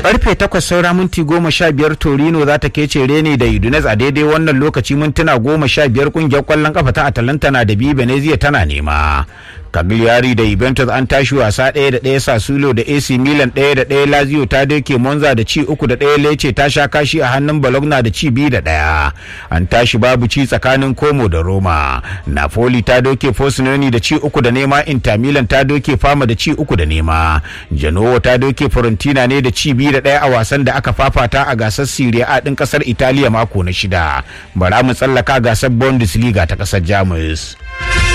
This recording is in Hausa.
karfe takwas saura minti goma sha biyar torino za ta kece rene da udinese a daidai wannan lokaci mintuna goma sha biyar kungiyar kwallon kafa ta atalanta na da biyu venezia tana nema Cagliari da Juventus an tashi wasa ɗaya da ɗaya Sassuolo da AC Milan ɗaya da ɗaya Lazio ta doke Monza da ci uku da ɗaya Lecce ta sha kashi a hannun Bologna da ci biyu da ɗaya. An tashi babu ci tsakanin Como da Roma. Napoli ta doke Frosinone da ci uku da nema Inter Milan ta doke Fama da ci uku da nema. Genoa ta doke Fiorentina ne da ci biyu da ɗaya a wasan da aka fafata a gasar Serie A ɗin ƙasar Italiya mako na shida. Bara mu tsallaka gasar Bundesliga ta ƙasar Jamus.